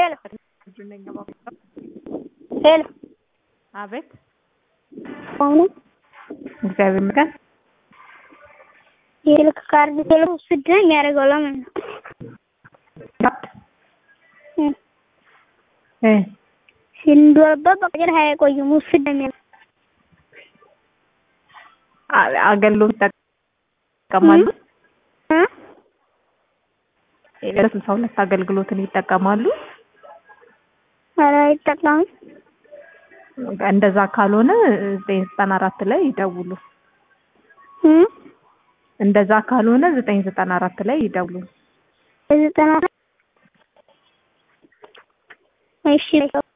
ሄሎ ሄሎ አቤት አሁኑ እግዚአብሔር ይመስገን። የስልክ ካርድ ቶሎ ውስድ ነው የሚያደርገው ለምን ነው? እም እ ሲንዶርበት በቀር አይቆይም ውስድ ነው የሚያደርገው። አ- አገልግሎት ይጠቀማሉ። እ የስልሳ ሁለት አገልግሎትን ይጠቀማሉ። ኧረ አይጠቀምም። እንደዛ ካልሆነ ዘጠኝ ዘጠና አራት ላይ ይደውሉ። እም እንደዛ ካልሆነ ዘጠኝ ዘጠና አራት ላይ ይደውሉ። ዘጠና እሺ